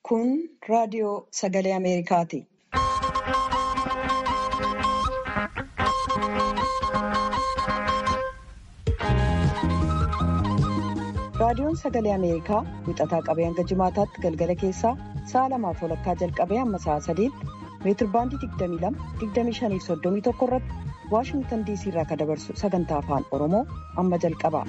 Kun raadiyoo sagalee Ameerikaati. Raadiyoon sagalee Ameerikaa wixataa qabee hanga jimaataatti galgala keessaa sa'a lamaaf walakkaa jalqabee hamma sa'a sadiitti meetirbaandii 22-25-31 irratti Waashingtan diisii irraa kan dabarsu sagantaa afaan Oromoo amma jalqaba.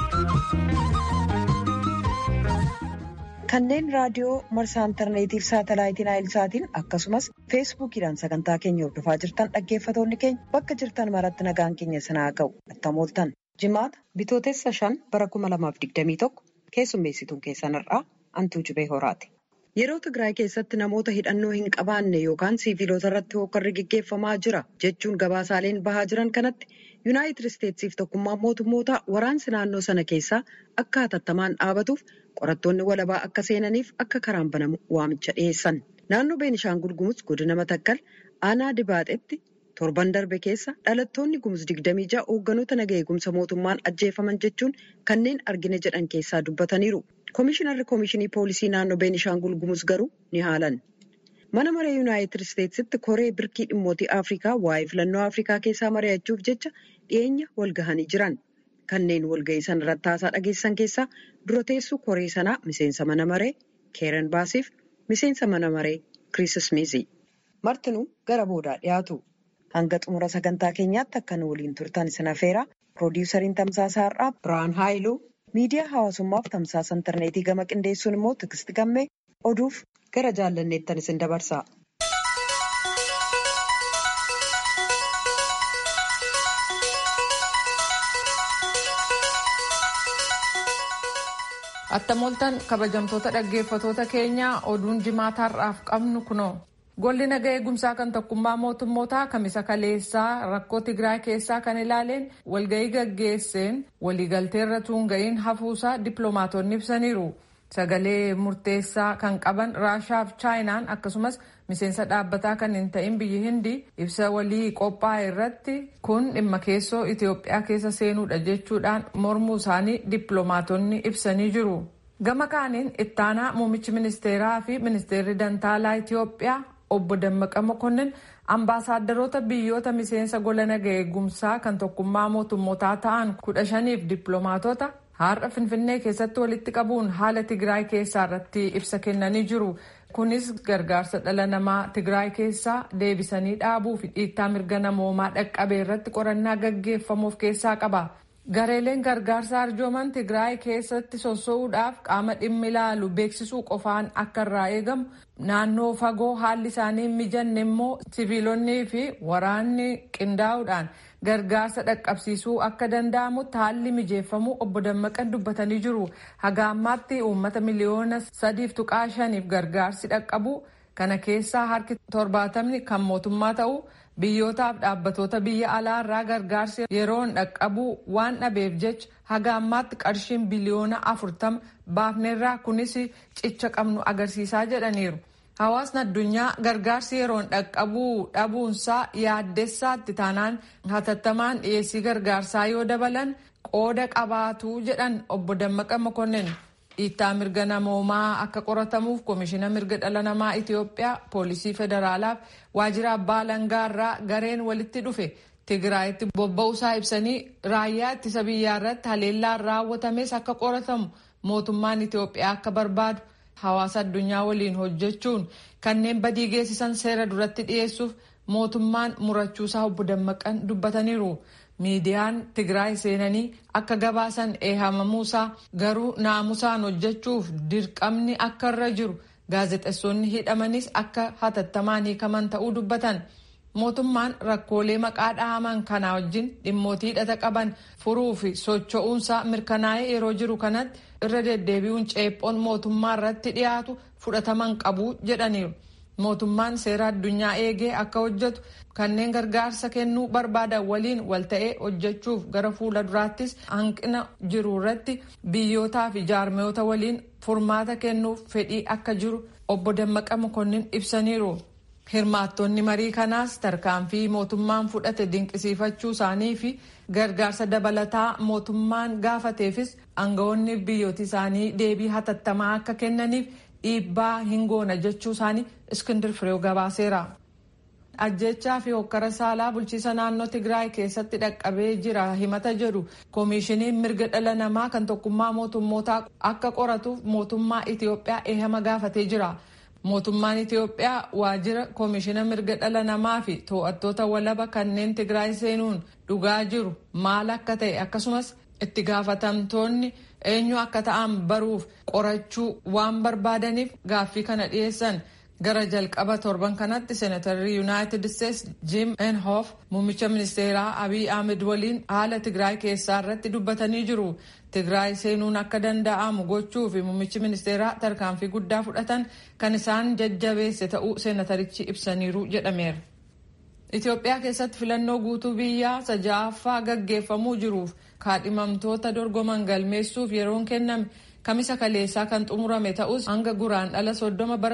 Kanneen raadiyoo marsaa intarneetiif saatalaayitiin aayilsaatiin akkasumas feesbuukiidhaan sagantaa keenya hordofaa jirtan dhaggeeffatoonni keenya bakka jirtan maratti nagaan keenya sanaa ga'u attamooltan. Jimaata bitootessa shan bara 2021 keessummeessituun keessanirraa antuu cubee horaati. Yeroo Tigraay keessatti namoota hidhannoo hin qabaanne yookaan siiviilota irratti hookarri gaggeeffamaa jira jechuun gabaasaaleen bahaa jiran kanatti yuunaayitid isteetsiif tokkummaan mootummoota waraansi naannoo sana keessaa akka hatattamaan dhaabatuuf qorattoonni walabaa akka seenaniif akka karaan banamu waamicha dhiyeessan. Naannoo Beenishaangul Gumuz godina Matakkal aanaa Dibaaxetti torban darbe keessa dhalattoonni Gumuz 26 hoogganoota naga eegumsa mootummaan ajjeefaman jechuun kanneen argina jedhan keessaa dubbataniiru. Komishinarri Komishinii Poolisii naannoo Beenishaangul Gumuz garuu ni haalan. Mana maree Yuunaayitid Isteetsitti koree birkii dhimmootii Afrikaa waa'ee filannoo Afrikaa keessaa mari'achuuf jecha dhiyeenya walgahanii jiran. Kanneen walgahii sana irratti haasaa dhageessan keessaa dura teessuu koree sanaa miseensa mana maree Keeren Baasiif miseensa mana maree Kiriis Ismiizi. Martinuu gara boodaa dhiyaatu. Hanga xumura sagantaa keenyaatti akka nu waliin turtan isin affeera. Piroodiwusariin Tamsaasaa Har'aa Birhaan Haayiluu. Miidiyaa hawaasummaaf tamsaasa intarneetii gama qindeessuun immoo Tigisti Gammee oduuf gara jaallanneettan isin dabarsa. Attamooltan kabajamtoota dhaggeeffatoota keenyaa oduun jimaata har'aaf qabnu kunoo. Golli naga eegumsaa kan tokkummaa mootummootaa kamisa kaleessaa rakkoo Tigraay keessaa kan ilaaleen walgahii gaggeesseen waliigalteerra tuunga'iin hafuusaa dippiloomaatonni ibsaniiru. Sagalee murteessaa kan qaban Raashaa fi Chaayinaan akkasumas miseensa dhaabbataa kan hin ta'in biyyi Hindii ibsa walii qophaa'e irratti kun dhimma keessoo Itoophiyaa keessa seenuudha jechuudhaan mormuu isaanii dippiloomaatonni ibsanii jiru. Gama kaaniin ittaanaa muummichi ministeeraa fi ministeerri dantaalaa Itoophiyaa obbo Dammaqa Mokonnin ambaasaadarota biyyoota miseensa gola naga eegumsaa kan tokkummaa mootummootaa ta'an kudha shaniif dippiloomaatota har'a Finfinnee keessatti walitti qabuun haala Tigraay keessaa irratti ibsa kennanii jiru. Kunis gargaarsa dhala namaa Tigraay keessaa deebisanii dhaabuu fi dhiittaa mirga namoomaa dhaqqabee irratti qorannaa gaggeeffamuuf keessaa qaba. Gareeleen gargaarsa arjooman Tigraay keessatti sossoo'uudhaaf qaama dhimmi ilaalu beeksisuu qofaan akka irraa eegamu naannoo fagoo haalli isaanii hin mijanne immoo siviilonnii fi waraanni qindaa'uudhaan gargaarsa dhaqqabsiisuu akka danda'amutti haalli mijeeffamuu obbo Dammaqan dubbatanii jiru. Haga ammaatti uummata miliyoona sadiif tuqaa shaniif gargaarsi dhaqqabu kana keessaa harki torbaatamni kan mootummaa ta'u. biyyootaaf dhaabbatoota biyya alaa irraa gargaarsi yeroon dhaqqabuu waan dhabeef jecha haga ammaatti qarshiin biliyoona afurtama baafneerraa kunis cicha qabnu agarsiisaa jedhaniiru. Hawaasni addunyaa gargaarsi yeroon dhaqqabuu dhabuunsaa yaaddessaatti taanaan hatattamaan dhiyeessii gargaarsaa yoo dabalan qooda qabaatu jedhan obbo Dammaqa Mokonnin. dhiittaa mirga namoomaa akka qoratamuuf koomishina mirga dhala namaa Itoophiyaa poolisii federaalaaf waajjira abbaa alangaa irraa gareen walitti dhufe Tigraayitti bobba'uusaa ibsanii raayyaa ittisa biyyaa irratti haleellaan raawwatames akka qoratamu mootummaan Itoophiyaa akka barbaadu hawaasa addunyaa waliin hojjechuun kanneen badii geessisan seera duratti dhiyeessuuf mootummaan murachuusaa obbo Dammaqan dubbataniiru. miidiyaan Tigraay seenanii akka gabaasan eehamamuusaa garuu naamusaan hojjechuuf dirqamni akka irra jiru gaazexeessonni hidhamanis akka hatattamaan hiikaman ta'uu dubbatan. Mootummaan rakkoolee maqaa dhahaman kanaa wajjin dhimmootii hidhata qaban furuu fi socho'uunsaa mirkanaa'ee yeroo jiru kanatti irra deddeebi'uun ceephoon mootummaa irratti dhiyaatu fudhataman qabu jedhaniiru. mootummaan seera addunyaa eegee akka hojjetu kanneen gargaarsa kennuu barbaadan waliin wal ta'ee hojjechuuf gara fuula duraattis hanqina jiru irratti biyyootaa fi jaarmiyoota waliin furmaata kennuuf fedhii akka jiru obbo Dammaqa Mokonnin ibsaniiru. Hirmaattonni marii kanaas tarkaanfii mootummaan fudhate dinqisiifachuu isaanii fi gargaarsa dabalataa mootummaan gaafateefis aangawoonni biyyooti isaanii deebii hatattamaa akka kennaniif dhiibbaa hin goona jechuu isaanii iskindir fireew gabaaseera. ajjechaa fi hokkara saalaa bulchiisa naannoo tigraay keessatti dhaqqabee jira himata jedhu koomishiniin mirga dhala namaa kan tokkummaa mootummootaa akka qoratuuf mootummaa itiyoophiyaa eehama gaafatee jira. mootummaan itiyoophiyaa waajjira koomishina mirga dhala namaa fi to'attoota walaba kanneen tigraay seenuun dhugaa jiru maal akka ta'e akkasumas itti gaafatamtoonni eenyu akka ta'an baruuf qorachuu waan barbaadaniif gaaffii kana dhiyeessan gara jalqaba torban kanatti seenatarri yuunaayitid isteets jim enhof muummicha ministeeraa abiy ahmed waliin haala tigraay keessaa irratti dubbatanii jiru. tigraay seenuun akka danda'amu gochuu fi muummichi ministeeraa tarkaanfii guddaa fudhatan kan isaan jajjabeesse ta'uu seenatarichi ibsaniiru jedhameera. Itoophiyaa keessatti filannoo guutuu biyyaa saja'affaa gaggeeffamuu jiruuf kaadhimamtoota dorgoman galmeessuuf yeroon kenname kamisa kaleessaa kan xumurame ta'us hanga guraandhala soddoma bara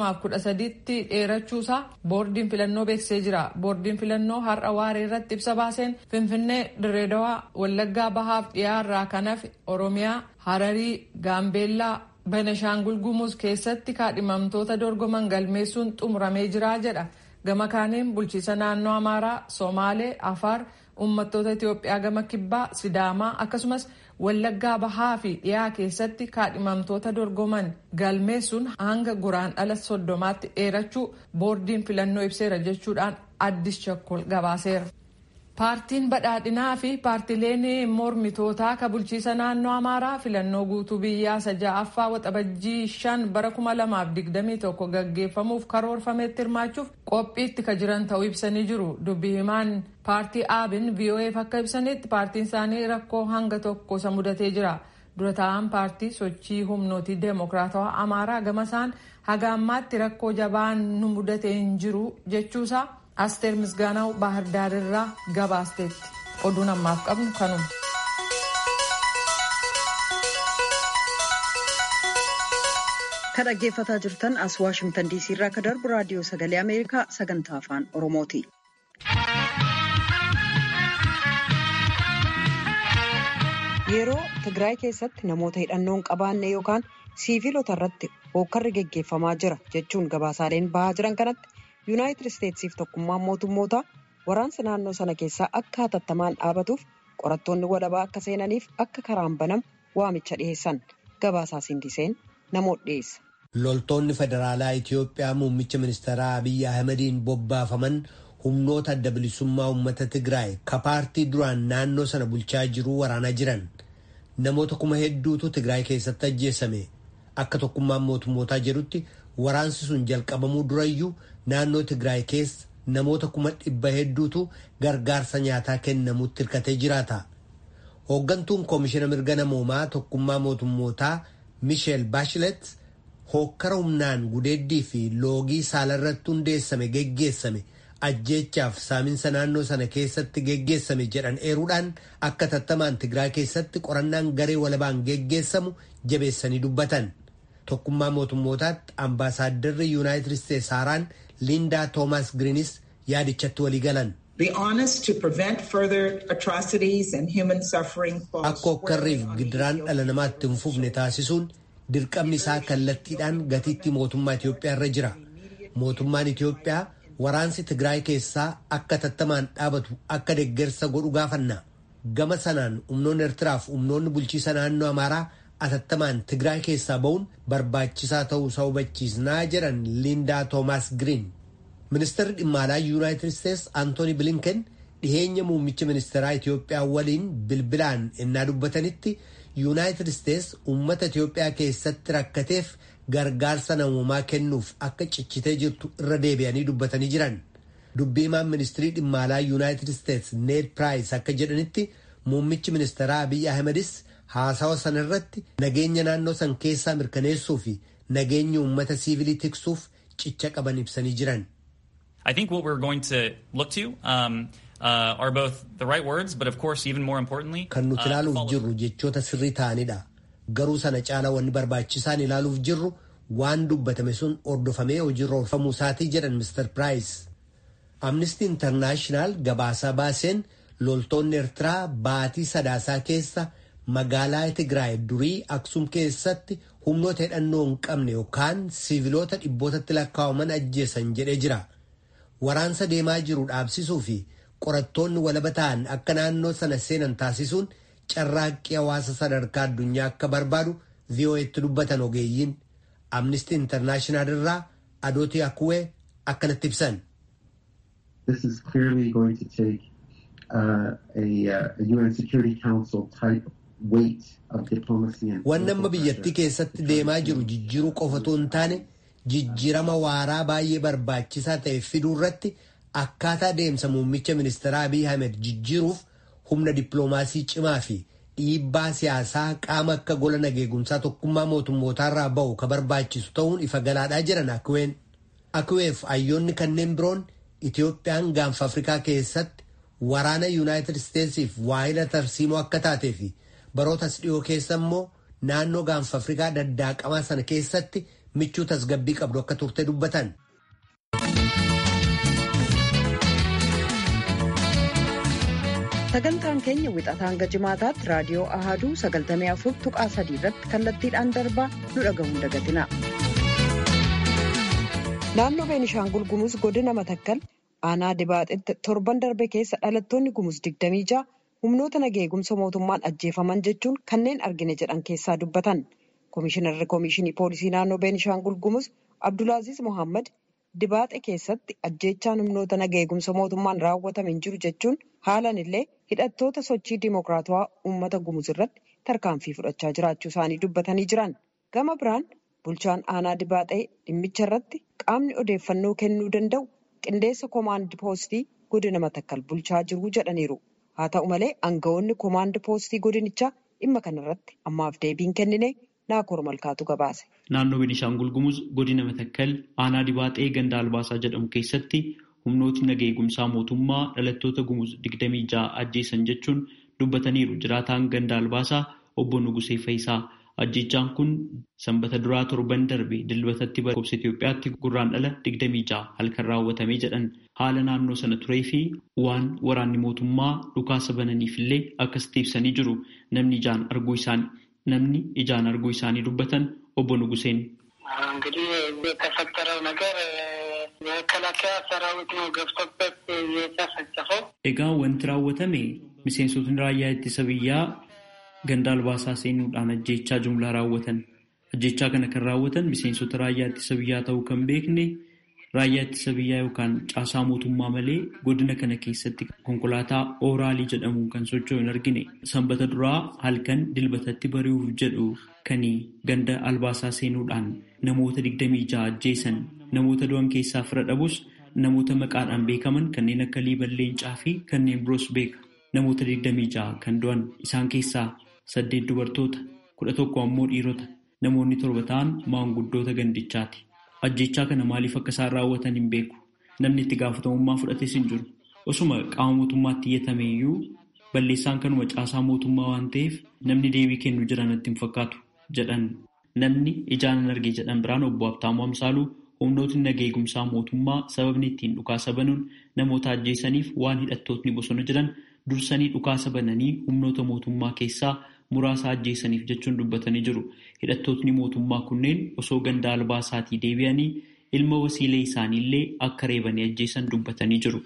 2013tti dheerachuusaa boordiin filannoo beeksisee jira. Boordiin filannoo har'a waaree irratti ibsa baaseen Finfinnee, Dirreedawaa, Wallaggaa Bahaaf dhiyaarraa kan hafe Oromiyaa, Hararii, Gaambeellaa, Benashaangul Gumuz keessatti kaadhimamtoota dorgoman galmeessuun xumuramee jira jedha. Gama kaaniin bulchiisa naannoo Amaaraa, Somaalee, Afaar, uummattoota Itoophiyaa gama Kibbaa, Sidaamaa akkasumas Wallaggaa Bahaa fi dhiyaa keessatti kaadhimamtoota dorgoman galmeessuun hanga guraandhala soddomaatti dheerachuu boordiin filannoo ibseera jechuudhaan addis chakkol gabaaseera. Paartiin badhaadhinaa fi paartileen mormitootaa ka bulchiisa naannoo Amaaraa filannoo guutuu biyyaa saja'affaa waxabajjii shan bara kuma lamaaf digdamii tokko gaggeeffamuuf karoorfametti hirmaachuuf qophiitti ka jiran ta'uu ibsanii jiru. Dubbi himaan paartii aabin VOAf akka ibsanitti paartiin isaanii rakkoo hanga tokko isa mudatee jira. Dura taa'an paartii sochii humnootii deemokiraatawaa Amaaraa gamasaan haga ammaatti rakkoo jabaan nu mudatee hin jiru jechuusaa. asteer misgaanaw baahir daarirraa gabaasteetti oduun ammaaf qabnu kanuma. kan dhaggeeffataa jirtan as waashimtan diisii irraa ka darbu raadiyoo sagalee ameerikaa sagantaa afaan oromooti. yeroo tigraay keessatti namoota hidhannoon qabaanne yookaan siiviilota irratti hookkarri geggeeffamaa jira jechuun gabaasaaleen bahaa jiran kanatti. yuunaayitid isteetsiif tokkummaan mootummootaa waraansa naannoo sana keessaa akka hatattamaan dhaabatuuf qorattoonni walabaa akka seenaniif akka karaan banamu waamicha dhiheessan gabaasaa sindiseen namoota dhiyeessa. loltoonni federaalaa itiyoophiyaa muummicha ministeeraa abiyyi ahmediin bobbaafaman humnoota adda bilisummaa uummata tigraay ka paartii duraan naannoo sana bulchaa jiruu waraanaa jiran namoota kuma hedduutu tigraay keessatti ajjeesame akka tokkummaan mootummootaa jedhutti waraansi sun jalqabamuu durayyuu naannoo tigraay keessa namoota kuma dhibba hedduutu gargaarsa nyaataa kennamutti hirkatee jiraata. Hooggantuun koomishina mirga namoomaa tokkummaa mootummootaa Misheel Baashilet hookkara humnaan gudeeddii fi loogii saalarratti hundeessame geggeessame ajjeechaaf saaminsa naannoo sana keessatti geggeessame jedhan eeruudhaan akka tattamaan tigraay keessatti qorannaan garee walabaan geggeessamu jabeessanii dubbatan. tokkummaa mootummootaatti ambaasaadarri yuunaayitid isteetsi haaraan liindaa toomaas giriinis yaadichatti walii galan. akka hokkarriif gidiraan dhala namaatti hin fufne taasisuun dirqamni isaa kallattiidhaan gatiitti mootummaa Itiyoophiyaa irra jira. Mootummaan Itiyoophiyaa waraansi Tigraay keessaa akka tattamaan dhaabatu akka deeggarsa godhu gaafanna. Gama sanaan humnoonni Eertiraaf humnoonni bulchiisa naannoo Amaaraa atattamaan Tigraay keessaa ba'uun barbaachisaa ta'uu isaa hubachiisnaa jedhan Liindaa Toomaas Giriin. Ministeerri dhimma alaa Yuunaayitid Isteetsi Antooni Bilinken dhiheenya muummicha ministeeraa Itiyoophiyaa waliin bilbilaan ennaa dubbatanitti Yuunaayitid Isteetsi uummata Itiyoophiyaa keessatti rakkateef gargaarsa namoomaa kennuuf akka cichitee jirtu irra deebi'anii dubbatanii jiran. Dubbii himaan ministirii dhimma alaa Yuunaayitid Isteetsi Need Piraayis akka jedhanitti muummichi ministeeraa Abiyyi Ahmedis haasawa sana irratti nageenya naannoo san keessaa mirkaneessuu fi nageenya uummata siivilii tiksuuf cicha qaban ibsanii jiran. I think what we're going to look to um, uh, are both the right words, but of course, even more importantly, kan nuti ilaaluuf jirru jechoota sirrii ta'anidha. Garuu sana caala wanni barbaachisaan ilaaluuf jirru waan dubbatame sun hordofamee hojiirra oolfamuu isaatii jedhan Mr. Price. Amnesty International gabaasaa baaseen loltoonni Eertiraa baatii sadaasaa keessa magaalaa Tigraay durii Aksum keessatti humnoota hidhannoo hin qabne yookaan siiviloota dhibbootatti lakkaa'aman ajjeesan jedhee jira. Waraansa deemaa jiru dhaabsisuu fi qorattoonni walaba ta'an akka naannoo sana seenan taasisuun carraaqqii hawaasa sadarkaa addunyaa akka barbaadu VOA'tti dubbatan ogeeyyiin Amnesty International irraa Adooti Akuwee akkanatti ibsan. This is clearly going to take uh, a, uh, a UN Security Council type weight of diplomacy and Wanni amma biyyattii keessatti deemaa jiru jijjiiruu qofatu hin taane jijjiirama waaraa baay'ee barbaachisaa ta'e fiduu irratti akkaataa deemsa muummicha ministeeraa Abiy Ahmed jijjiiruuf humna dippiloomaasii cimaa fi dhiibbaa siyaasaa qaama akka gola nageegumsaa tokkummaa mootummootaarraa ba'u ka barbaachisu ta'uun ifa galaadhaa jiran Akuween. Akuweef hayyoonni kanneen biroon Itoophiyaan gaanfa Afrikaa keessatti waraana Yuunaayitid Isteetsiif waa'ila tarsiimoo akka taatee fi barootas dhiyoo keessa immoo naannoo gaanfa Afrikaa daddaaqamaa sana keessatti michuu tasgabbii qabdu akka turte dubbatan. Sagantaan keenya wixataa hanga jimaataatti raadiyoo Ahaduu 94 tuqaa 3 irratti kallattiidhaan darbaa nu dhaga'uun dagatina. Naannoo Beenishaangul Gumuz godina Matakkal aanaa Dibaaxitti torban darbe keessa dhalattoonni Gumuz 26 humnoota nageegumsa mootummaan ajjeefaman jechuun kanneen argine jedhan keessaa dubbatan. Komishinarri Komishinii Poolisii naannoo Beenishaangul Gumuz Abdulaaziz Mohaammed Dibaaxe keessatti ajjeechaan humnoota nageegumsa mootummaan raawwatame hin jiru jechuun haalan illee hidhattoota sochii dimokiraatawaa uummata Gumuz irratti tarkaanfii fudhachaa jiraachuu isaanii dubbatanii jiran. Gama biraan bulchaan aanaa Dibaaxee dhimmicha irratti qaamni odeeffannoo kennuu danda'u qindeessa koomaandi poostii godina Matakkal bulchaa jiru jedhaniiru. Haa ta'u malee aangawoonni koomaandi poostii godinichaa dhimma kanarratti ammaaf deebiin kennine naakoor malkaatu gabaase. Naannoo Beenishaangul Gumuz godina Matakkal aanaa Dibaaxee ganda Albaasaa jedhamu keessatti humnootni naga eegumsaa mootummaa dhalattoota Gumuz digdamii ja'a ajjeesan jechuun dubbataniiru jiraataan ganda Albaasaa obbo Nugusee Fayisaa. Ajjechaan kun sanbata duraa torban darbe dilbatatti lakkoofsa Itoophiyaatti gurraan dhala digdamii ja'a halkan raawwatamee jedhan haala naannoo sana turee fi waan waraanni mootummaa dhukaasa bananiif illee akkasitti ibsanii jiru namni ijaan arguu isaanii namni ijaan arguu isaanii dubbatan obbo Nuguseen. እንግዲህ የተፈጠረው ነገር የመከላከያ ሰራዊት ነው ገብቶበት የተፈጨፈው። Egaa wanti raawwatame miseensotni raayyaa ittisa biyyaa ganda albaasaa seenuudhaan ajjechaa jumlaa raawwatan. Ajjechaa kana kan raawwatan miseensota raayyaa ittisa biyyaa ta'uu kan beekne raayyaa ittisa biyyaa yookaan caasaa mootummaa malee godina kana keessatti konkolaataa ooraalii jedhamu kan socho'u hin argine. Sanbata duraa halkan dilbatatti bari'uuf jedhu kan ganda albaasaa seenuudhaan namoota digdamii ja'a ajjeesan namoota du'an keessaa fira dhabus namoota maqaadhaan beekaman kanneen akka liiban leencaa fi kanneen biroos beeka. Namoota digdamii ja'a kan du'an isaan keessaa saddeet dubartoota kudha tokko ammoo dhiirota namoonni torba ta'an maanguddoota gandichaati. Ajjechaa kana maaliif akka isaan raawwatan hin beeku. Namni itti gaafatamummaa fudhates hin jiru. Osuma qaama mootummaatti iyyatame iyyuu balleessaan kanuma caasaa mootummaa waan ta'eef namni deebii kennu jira natti hin fakkaatu jedhan. Namni ijaan hin arge jedhan biraan obbo Habtaamuu Amsaaluu humnootni naga eegumsaa mootummaa sababni ittiin dhukaasa banuun namoota ajjeesaniif waan hidhattootni bosona jiran dursanii dhukaasa bananii humnoota mootummaa keessaa muraasa ajjeesaniif jechuun dubbatanii jiru. Hidhattootni mootummaa kunneen osoo ganda albaasaatii deebi'anii ilma wasiilee isaaniillee akka reebanii ajjeesan dubbatanii jiru.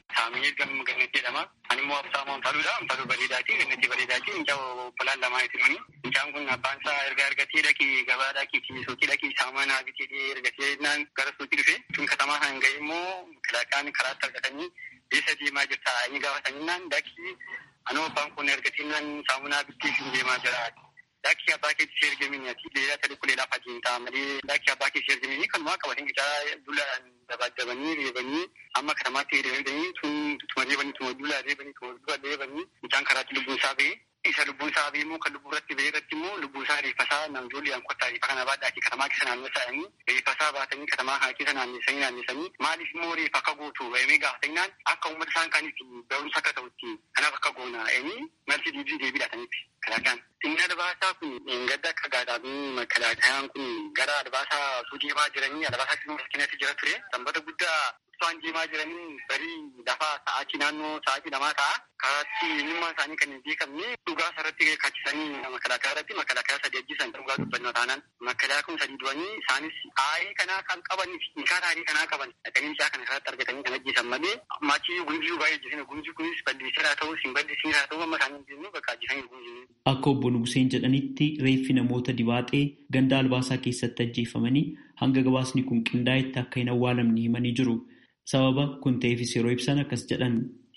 Mucaan kun abbaan isaa erga argatee dhaqii gabaa dhaqii suuqii dhaqii saamunaa bitee ergatee gara suuqii dhufe tun katamaa kan ga'e immoo kalaqaan karaatti argatanii eessa deemaa jirta inni gaafatanii dhaqii anoo abbaan kun ergatiin saamunaa bittee siin deemaa jira. Dakki abbaa keessi ergamini ati leelaa sadii kuleelaa fajiin ta'a malee dakki abbaa keessi ergamini kanumaa qabatanii gichaa dulaan dabaddabanii reebanii amma katamaatti reebanii tun tuma reebanii tuma dulaa reebanii tuma dula reebanii mucaan karaatti lubbuun isaa ba'e. Isa lubbuun isaa ba'e immoo kan lubbuu irratti ba'e irratti immoo lubbuun isaa reeffa isaa namjoolii aan kottaa reeffa kana baadhaatii katamaa keessa naannessanii reeffa isaa baatanii katamaa kana keessa naannessanii naannessanii maaliif immoo reeffa akka gootu emee gaafatanii akka uummata isaan kanitti barumsa akka ta'utti kanaaf akka goona emee marti deebii deebii laatanitti kalaqaan. Inni albaasaa kun gadda akka gaadhaanii makalaakayaan kun gara albaasaa osoo deemaa jiranii albaasaa keessatti jira ture sanbata guddaa osoo deemaa jiranii barii lafaa sa'aatii naannoo sa'aatii lamaa ta'a karaatti eenyummaa isaanii kan hin beekamne dhugaa irratti kaachisanii makalaakaa irratti makalaakaa sadii ajjisan dhugaa dubbannoo taanaan makalaakaa kun sadii du'anii isaanis aayee kanaa kan qaban nikaa taa'ee kanaa qaban dhaqanii mucaa kana irratti argatanii kan ajjisan malee maachii gumjii baay'ee ajjisan gumjii kunis balleessaa ta'uu hin balleessin haa ta'uu amma isaanii hin beeknu bakka ajjisanii gumjii. Akka obbo Nuguseen jedhanitti reeffi namoota dibaaxee ganda albaasaa keessatti ajjeefamanii hanga gabaasni kun qindaa'etti akka hin awwaalamne himanii jiru. Sababa kun ta'eefis yeroo ibsan akkas jedhan.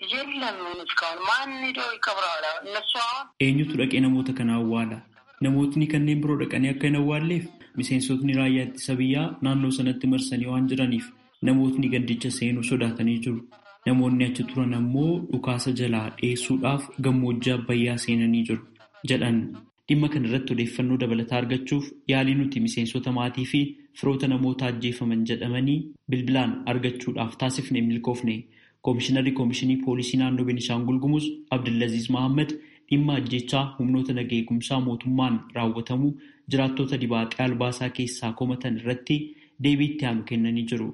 Eenyutu dhaqee namoota kana awwaala? Namootni kanneen biroo dhaqanii akka hin awwaalleef miseensotni raayyaa ittisa biyyaa naannoo sanatti marsanii waan jiraniif namootni gandicha seenuu sodaatanii jiru. Namoonni achi turan ammoo dhukaasa jalaa dheessuudhaaf gammoojjii abbayyaa seenanii jiru. jedhan dhimma kana irratti odeeffannoo dabalataa argachuuf yaalii nuti miseensota maatii fi firoota namoota ajjeefaman jedhamanii bilbilaan argachuudhaaf taasifne milkoofne koomishinarri koomishinii poolisii naannoo Beenishaangul Gumuz Abdullaziz Mahammad dhimma ajjechaa humnoota nagaa eegumsaa mootummaan raawwatamu jiraattota dibaaxee albaasaa keessaa komatan irratti deebii itti aanu kennanii jiru.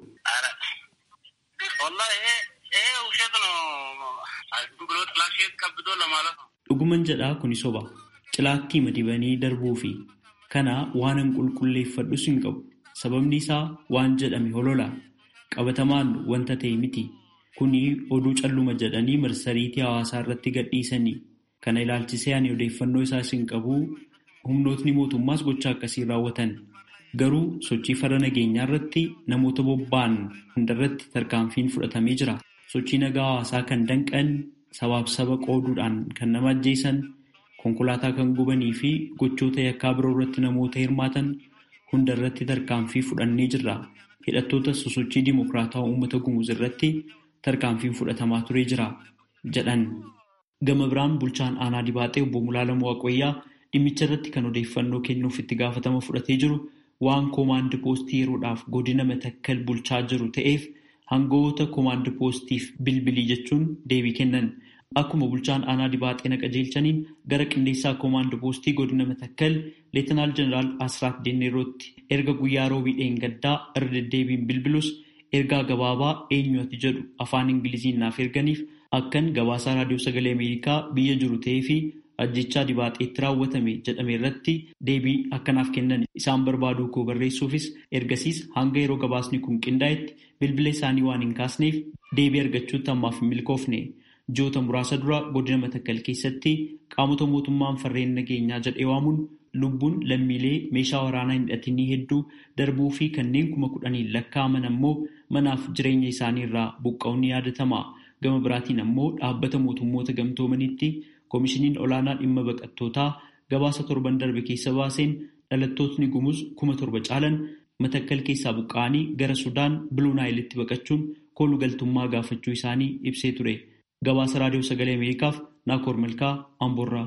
Dhuguman jedhaa kuni soba. Cilaattii madibanii darbuu fi kana waanan qulqulleeffadhus hin qabu. Sababni isaa waan jedhame holola. Qabatamaan wanta ta'e miti. Kuni oduu calluma jedhanii marsariitii hawaasaa irratti gadhiisanii. Kana ilaalchisee ani odeeffannoo isaas hin qabu. Humnootni mootummaas gocha akkasii raawwatan. Garuu sochii farra nageenyaa irratti namoota bobba'an hundarratti tarkaanfiin fudhatamee jira. Sochii nagaa hawaasaa kan danqan sabaaf saba qooduudhaan kan nama ajjeesan konkolaataa kan gubanii fi gochoota yakkaa biroo irratti namoota hirmaatan hunda irratti tarkaanfii fudhannee jirra. Hidhattoota sosochii dimokiraataa uummata gumuz irratti tarkaanfiin fudhatamaa turee jira jedhan. Gama biraan bulchaan aanaa dibaaxee obbo Mulaalamuu Waaqoyyaa dhimmicha irratti kan odeeffannoo kennuuf itti gaafatama fudhatee jiru waan koomaandi poostii yeroodhaaf godina matakkal bulchaa jiru ta'eef hangoota koomaandi poostiif bilbilii jechuun deebii kennan. Akkuma bulchaan aanaa dibaaxee qajeelchaniin gara qindeessaa koomaandi poostii godina matakkal leetanaal jeneraal Asraat Denneerootti erga guyyaa roobii dheengaddaa irra deddeebiin bilbilus ergaa gabaabaa eenyu ati jedhu afaan ingiliziin naaf erganiif akkan gabaasaa raadiyoo sagalee ameerikaa biyya jiru ta'ee fi ajjechaa dibaaxeetti raawwatame jedhame irratti deebii akkanaaf kennan isaan barbaaduu koo barreessuufis ergasiis hanga yeroo gabaasni kun qindaa'etti bilbila isaanii waan hin kaasneef deebii argachuutti ammaaf hin milkoofne. Ji'oota muraasa dura godina matakkal keessatti qaamota mootummaan farreen nageenyaa jedhee waamuun lubbuun lammiilee meeshaa waraanaa hin hidhatinii hedduu darbuu fi kanneen kuma kudhaniin lakkaa'aman ammoo manaaf jireenya isaanii irraa buqqa'uun ni yaadatama. Gama biraatiin ammoo dhaabbata mootummoota gamtoomanitti koomishiniin olaanaa dhimma baqattootaa gabaasa torban darbe keessa baaseen dhalattootni gumuz kuma torba caalan matakkal keessaa buqqa'anii gara Sudaan Biluu Naayilitti baqachuun kooluu galtummaa gaafachuu isaanii ibsee ture. Gabaasa raadiyoo sagalee Ameerikaaf Naakoor Malkaa Amboorraa.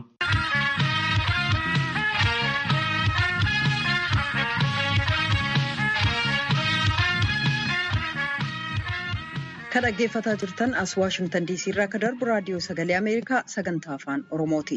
Kan dhaggeeffataa jirtan as Waashimtan DC irraa kan darbu raadiyoo sagalee Ameerikaa sagantaa afaan Oromooti.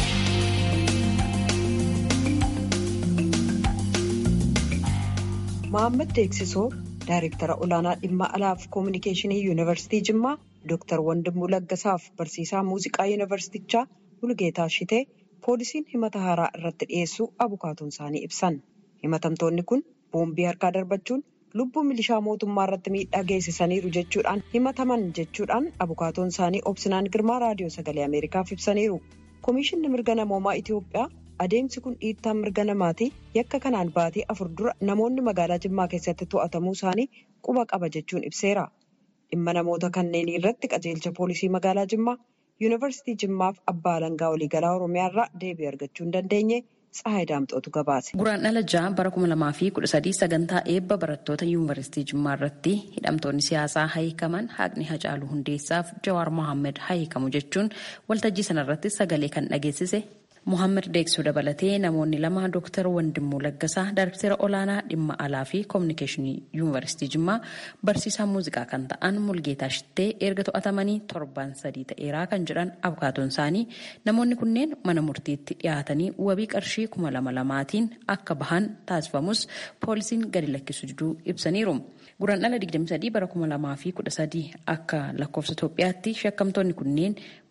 Mohaammed Deeksisoo Daayireektara olaanaa dhimma alaaf koominikeeshinii yuunivarsiitii Jimmaa Dooktar Wandimuu Laggasaaf barsiisaa muuziqaa yuunivarsiitichaa Mulgeetaa Shitee poolisiin himata haaraa irratti dhiyeessuu abukaatoon isaanii ibsan. Himatamtoonni kun boombii harkaa darbachuun lubbuu milishaa mootummaa irratti miidhaa geessisaniiru jechuudhaan himataman jechuudhaan abukaatoon isaanii obsinaan girmaa raadiyoo sagalee Ameerikaaf ibsaniiru. Komishinni mirga namoomaa Itoophiyaa adeemsi kun dhiittaa mirga namaati yakka kanaan baatii afur dura namoonni magaalaa Jimmaa keessatti to'atamuu isaanii quba qaba jechuun ibseera. Dhimma namoota kanneenii irratti qajeelcha poolisii magaalaa Jimmaa yuunivarsiitii Jimmaaf abbaa alangaa waliigalaa Oromiyaa irraa deebii argachuu hin dandeenye Tsahaay Daamxootu gabaase. Guraan dhala ja'a bara kuma lamaa fi kudha sadii sagantaa eebba barattoota yuunivarsiitii Jimmaa irratti hidhamtoonni siyaasaa hiikaman haqni Hacaaluu Hundeessaaf Jawaar Mohaammed hiikamu jechuun waltajjii sanarratti sagalee kan dhageessise Mohaammed Deeksuu dabalatee namoonni lama Dooktar Wandimuu Laggasaa Daayireektara olaanaa dhimma alaa fi koominikeeshinii yuunivarsiitii Jimmaa barsiisaa muuziqaa kan ta'an Mulgeetaa Shittee erga to'atamanii torban sadii ta'eeraa kan jedhan abukaatoon isaanii namoonni kunneen mana murtiitti dhiyaatanii wabii qarshii kuma lama lamaatiin akka bahan taasifamus poolisiin gadi lakkisuu diduu ibsaniiru. Guraan dhala 23 bara 2013 akka lakkoofsa Itoophiyaatti shakkamtoonni kunneen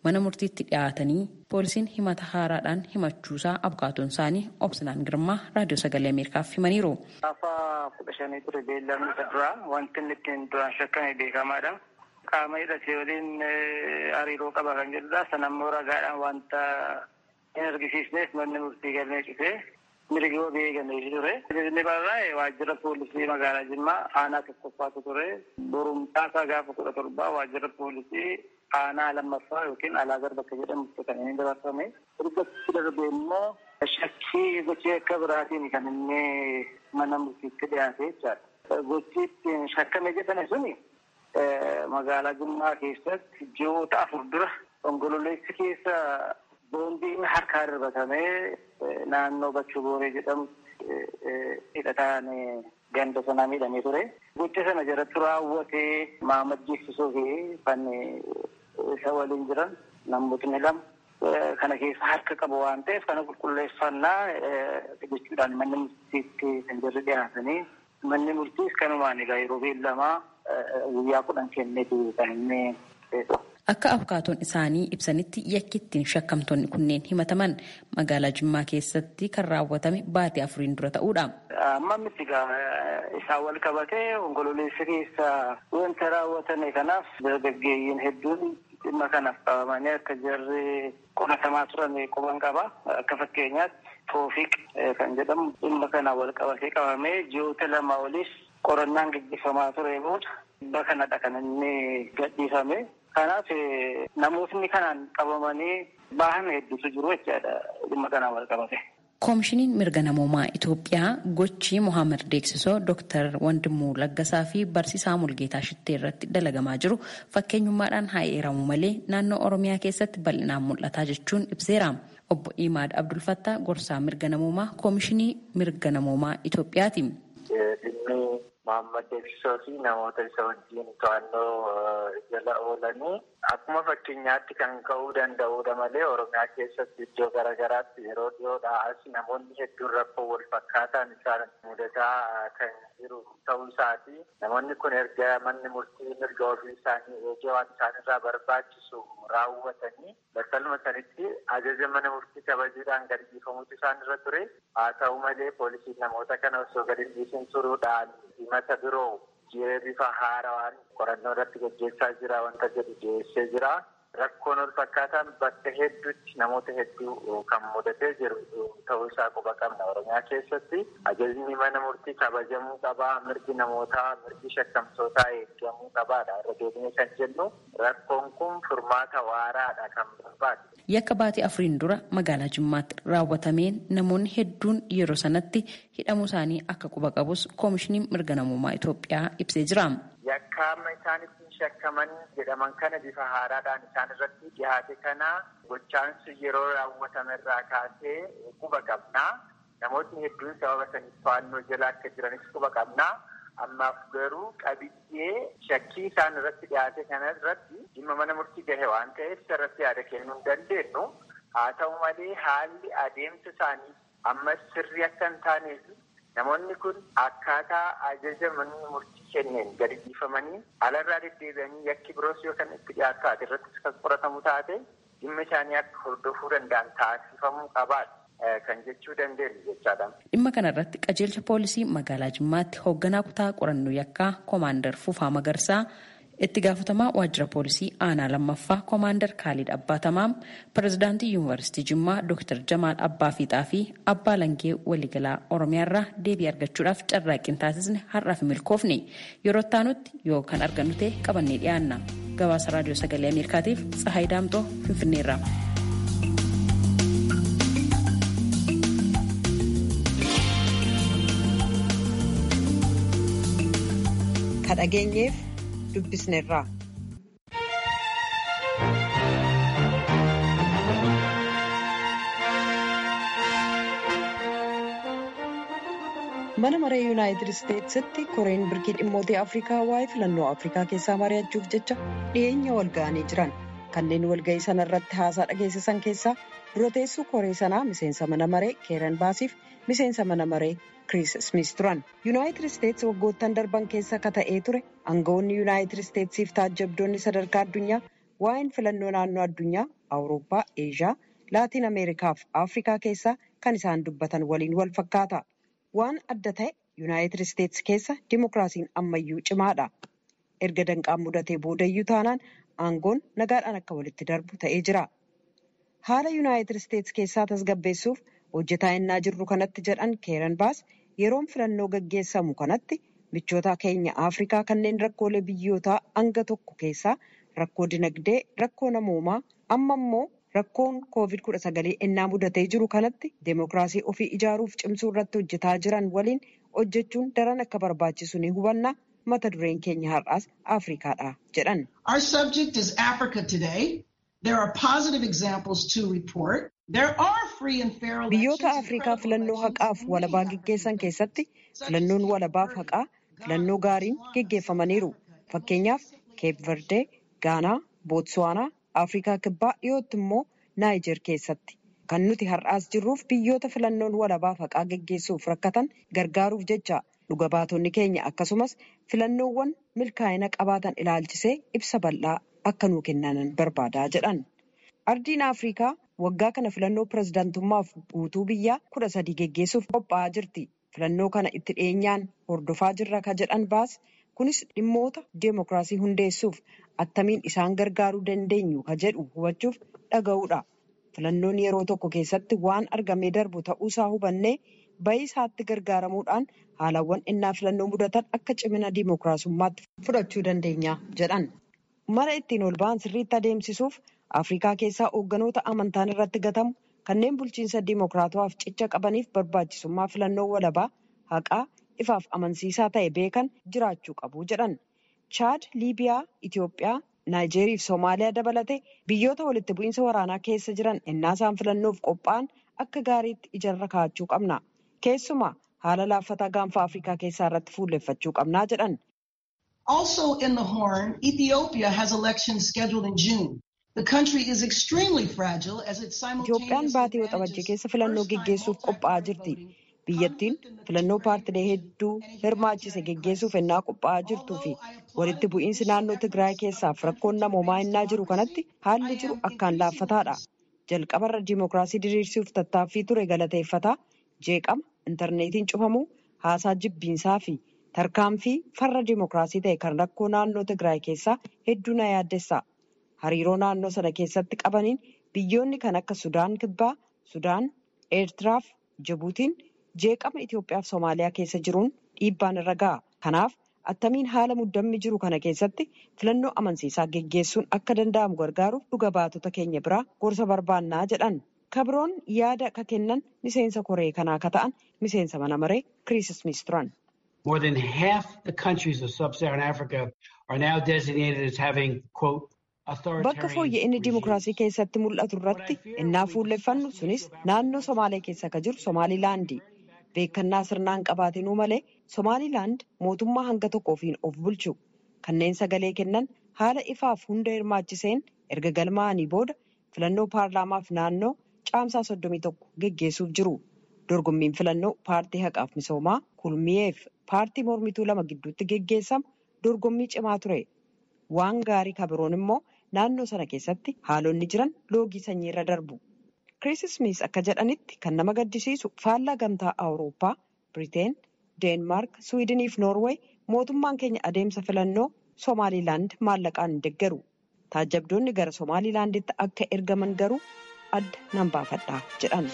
mana murtiitti dhiyaatanii poolisiin himata haaraadhaan himachuusaa abukaatoon isaanii obsinaan girmaa raadiyoo sagalee ameerikaaf himaniiru. Gaafa kudha shanii ture beellamni isa duraa wanti inni ittiin duraan shakkame beekamaadha. Qaama hidhatee waliin hariiroo qaba kan jedhudha. Sanammoo ragaadhaan wanta hin argisiisneef manni murtii galmee cufee mirgi wabii eegamee ture. Inni barraa'e waajjira poolisii magaalaa Jimmaa aanaa tokkoffaatu ture. Borumtaasaa gaafa kudha torbaa waajjira poolisii aanaa lammaffaa yookiin alaagar bakka jedhamutti kan inni dabarfame. Ergatti darbee immoo shakkii gochii akka biraatiin kan inni mana murtiitti dhiyaate jechaadha. Gochii ittiin shakkame jedhame suni magaalaa Jimmaa keessatti ji'oota afur dura onkololeessi keessa boondiin harkaa darbatamee naannoo Bachuu Booree jedhamu hidhataan ganda sanaa miidhamee ture. Gocha sana jalatti raawwatee maamajjeessisuu fi kan isa waliin jiran namootni lama kana keessa harka qabu waan ta'eef kana qulqulleeffannaa jechuudhaan manni murtiitti kan jirri dhiyaatanii manni murtiis kanumaan egaa yeroo beellamaa guyyaa kudhan kenneetu kan inni Akka abukaatoon isaanii ibsanitti yakki ittiin shakkamtoonni kunneen himataman magaalaa Jimmaa keessatti kan raawwatame baatii afuriin dura ta'uudha. Amma miti isaan wal qabatee onkololeessa keessa wanta raawwatame kanaaf dargaggeeyyiin hedduun dhimma kanaaf qabamanii akka jarri qoratamaa turan quban qaba. Akka fakkeenyaatti Toofiq kan jedhamu dhimma kana wal qabatee qabamee ji'oota lama olis qorannaan gaggeeffamaa ture booda dhimma kanadha kan inni gadhiifame. Kanaaf namootni kanaan qabamanii bahan hedduutu jiru jechaadha dhimma kanaan wal qabate. Koomishiniin mirga namoomaa Itoophiyaa gochii Mohaammed Deeksisoo Dooktar Wandimuu Laggasaa fi Barsiisaa Mulgeetaa Shittee irratti dalagamaa jiru fakkeenyummaadhaan haa eeramu malee naannoo Oromiyaa keessatti bal'inaan mul'ataa jechuun ibseera. Obbo Imaad Abdulfattaa gorsaa mirga namoomaa Koomishinii mirga namoomaa Itoophiyaati. Mohaammed Deeksisoo fi namoota isa wajjin to'annoo jala oolanii akkuma fakkeenyaatti kan ka'uu danda'udha malee Oromiyaa keessatti iddoo garaagaraatti yeroo dhiyoodhaa as namoonni hedduun rakkoo wal fakkaataan isaan mudataa kan jiru ta'uu isaati. Namoonni kun erga manni murtii mirga ofii isaanii eegee waan isaanirraa barbaachisu raawwatanii battaluma sanitti ajaja mana murtii kabajuudhaan gadi dhiifamutu isaanirra ture. Haa ta'u malee poolisiin namoota kana osoo gadi dhiisin turuudhaan himata biroo jiree bifa haarawaan qorannoo irratti gaggeessaa jira wanta jedhu dhiyeessee jira. Rakkoon wal fakkaataan bakka hedduutti namoota hedduu kan mudatee jiru ta'uu isaa quba qabna Oromiyaa keessatti. Ajajni mana murtii kabajamuu qabaa, mirgi namootaa, mirgi shakkamtootaa eegamuu qabaadha. Irra deebinee kan jennu rakkoon kun furmaata waaraadha kan barbaadu. Yakka baatii afuriin dura magaalaa Jimmaatti raawwatameen namoonni hedduun yeroo sanatti hidhamuu isaanii akka quba qabus koomishiniin mirga namummaa Itoophiyaa ibsee jira. Yakka amma isaan ittiin shakkaman jedhaman kana bifa haaraadhaan isaan irratti dhiyaate kana gochaansu yeroo raawwatame irraa kaasee quba qabnaa. Namootni hedduun sababa saniif to'annoo jala akka jiranis quba qabnaa. Ammaaf garuu qabiyyee shakkii isaan irratti dhiyaate kana irratti dhimma mana murtii gahe waan ta'eef irratti yaada kennuu hin dandeenyu. Haa ta'u malee haalli adeemsa isaanii amma sirrii akka hin taaneef namoonni kun akkaataa ajaja manni murtii kenneen gadi dhiifamanii alarraa deddeebi'anii yakki biroos yoo kan itti dhiyaatu taate irrattis kan qoratamu taate dhimma isaanii akka hordofuu danda'an taasifamuu qabaadha. kan jechuu dandeenyu jechaadha. Dhimma kana irratti qajeelcha poolisii magaalaa Jimmaatti hoogganaa kutaa qorannoo yakkaa koomaandar Fufaa Magarsaa itti gaafatamaa waajjira poolisii aanaa lammaffaa koomaandar Kaalid Abbaatamaa pirezidaantii yuunivarsiitii Jimmaa Dr. Jamaal Abbaa Fiixaa fi Abbaa Langee waliigalaa Oromiyaarraa deebii argachuudhaaf carraaqqiin taasisne har'aaf milkoofne yeroo taanutti yoo kan argannu ta'e qabannee dhiyaanna. Gabaasa raadiyoo sagalee Ameerikaatiif Tsahaay Daamtoo Finfinneerraa. dhageenyeef dubbisneerraa. mana maree yuunaayitid isteetsitti koreen birkii dhimmoota afrikaa waa'ee filannoo afrikaa keessaa mari'achuuf jecha dhiyeenya wal ga'anii jiran kanneen walga'ii sana irratti haasaa dhageessisan keessaa dura teessuu koree sanaa miseensa mana maree keeran baasiif miseensa mana maree kiriis smith turan yuunaayitid isteets waggoottan darban keessa akka ta'ee ture aangawoonni yuunaayitid isteetsiif taajjabdoonni sadarkaa addunyaa waa'een filannoo naannoo addunyaa awurooppaa eeshiyaa laatiin ameerikaa fi afrikaa keessaa kan isaan dubbatan waliin wal fakkaata waan adda ta'e yuunaayitid isteetsi keessa dimokiraasiin ammayyuu cimaadha erga danqaan mudatee boodayyuu taanaan aangoon nagaadhaan akka walitti darbu ta'ee jira haala yuunaayitid isteetsi keessaa tasgabbeessuuf hojjetaa innaa jirru kanatti jedhan keeran baas yeroon filannoo gaggeessamu kanatti michoota keenya afrikaa kanneen rakkoolee biyyootaa hanga tokko keessaa rakkoo dinagdee rakkoo namoomaa amma immoo rakkoon koovid kudha sagalee ennaa mudatee jiru kanatti deemokiraasii ofii ijaaruuf cimsuu irratti hojjetaa jiran waliin hojjechuun daran akka barbaachisu ni hubanna mata dureen keenya har'aas afrikaadha jedhan. Our subject is Africa today. There are positive examples to report. There are free and fair elections. Biyyoota Afrikaa filannoo haqaaf walabaa gaggeessan keessatti filannoon walabaaf haqaa filannoo gaariin geggeeffamaniiru. Fakkeenyaaf Keep Verde, Gaanaa, Bootswaanaa, Afrikaa Kibbaa dhiyootti immoo Naayijer keessatti. Kan nuti har'aas jirruuf biyyoota filannoon walabaaf haqaa geggeessuuf rakkatan gargaaruuf jecha dhuga baatonni keenya akkasumas filannoowwan milkaa'ina qabaatan ilaalchisee ibsa bal'aa akka nuu kennan barbaadaa jedhan. Ardiin Afrikaa waggaa kana filannoo pirezidaantummaaf guutuu biyyaa kudha sadii geggeessuuf qophaa'aa jirti. Filannoo kana itti dhiyeenyaan hordofaa jirra ka jedhan baas kunis dhimmoota deemokiraasii hundeessuuf attamiin isaan gargaaruu dandeenyu ka jedhu hubachuuf dhaga'uudha. Filannoon yeroo tokko keessatti waan argamee darbu ta'uusaa hubannee bayii isaatti gargaaramuudhaan haalawwan innaa filannoo mudatan akka cimina deemokiraasummaatti fudhachuu dandeenya jedhan. Mara ittiin ol ba'an sirriitti adeemsisuuf Afrikaa keessaa hoogganoota amantaan irratti gatamu kanneen bulchiinsa deemokiraatawaaf cicha qabaniif barbaachisummaa filannoo walabaa haqaa ifaaf amansiisaa ta'e beekan jiraachuu qabu jedhan. Chaad, Liibiyaa, Itoophiyaa, Naayijeeriyaa fi Soomaaliyaa dabalatee biyyoota walitti bu'iinsa waraanaa keessa jiran ennaa isaan filannoof qophaa'an akka gaariitti ijarra kaa'achuu qabna. Keessumaa haala laaffataa gaanfa Afrikaa keessaa irratti fuulleffachuu qabnaa jedhan. Also in the Horn, Ethiopia has elections scheduled in June. The country is extremely fragile as it Itoophiyaan baatii waxabajjii keessa filannoo geggeessuuf qophaa'aa jirti. Biyyattiin filannoo paartilee hedduu hirmaachise geggeessuuf ennaa qophaa'aa jirtuu fi walitti bu'iinsi naannoo Tigraay keessaaf rakkoon namoomaa ennaa jiru kanatti haalli jiru akkaan laaffataadha. Jalqabarra diimokiraasii diriirsuuf tattaaffii ture galateeffataa jeeqama intarneetiin cufamuu haasaa jibbiinsaa fi tarkaanfii farra diimokiraasii ta'e kan rakkoo naannoo Tigraay keessaa hedduu na yaaddessa. Hariiroo naannoo sana keessatti qabaniin biyyoonni kan akka Sudaan Kibbaa, Sudaan, Eertiraa fi Jibuutiin jeeqama Itoophiyaa fi Soomaaliyaa keessa jiruun dhiibbaan irra ga'a. Kanaaf attamiin haala muddammi jiru kana keessatti filannoo amansiisaa geggeessuun akka danda'amu gargaaruuf dhuga baatota keenya biraa gorsa barbaannaa jedhan. Kabroon yaada ka kennan miseensa koree kanaa ka ta'an miseensa mana maree Kiriis Ismiis turan. More than half the countries of sub-Saharan Africa are now designated as having, quote, Bakka fooyya'inni dimokiraasii keessatti mul'atu irratti innaa fuulleffannu sunis naannoo Somaalee keessa akka jiru Somaalilaandi. Beekannaa sirnaan qabaatinuu malee Somaalilaand mootummaa hanga tokko ofiin of bulchu. Kanneen sagalee kennan haala ifaaf hunda hirmaachiseen erga galmaa'anii booda filannoo paarlaamaaf naannoo caamsaa soddomii tokko geggeessuuf jiru. Dorgommiin filannoo paartii haqaaf misoomaa kulmiyeef paartii mormituu lama gidduutti geggeessamu dorgommii cimaa ture. Waan gaarii kabiroon immoo naannoo sana keessatti haalonni jiran loogii sanyii irra darbu. Kiriis Ismiis akka jedhanitti kan nama gaddisiisu faallaa gamtaa Awurooppaa, Biriteen, Deenmaark, Suwiidinii fi Noorweey mootummaan keenya adeemsa filannoo Somaalilaand maallaqaan hin deeggaru. Taajjabdoonni gara Somaalilaanditti akka ergaman garuu adda nan baafadha jedhan.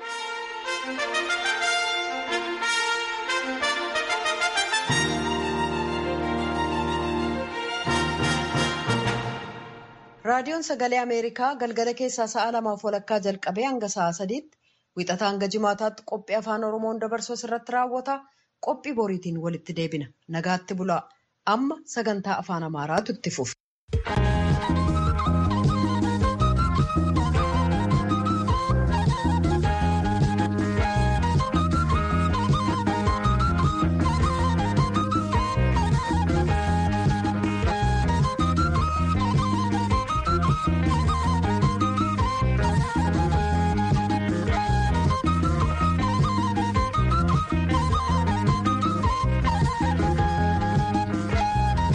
Raadiyoon Sagalee Ameerikaa galgala keessaa sa'a lamaaf walakkaa jalqabee hanga sa'a sadiitti wixataa hanga jimaataatti qophii afaan Oromoon dabarsuu irratti raawwata. Qophii boriitiin walitti deebina. Nagaatti bulaa. Amma sagantaa afaan Amaaraatu itti fufa.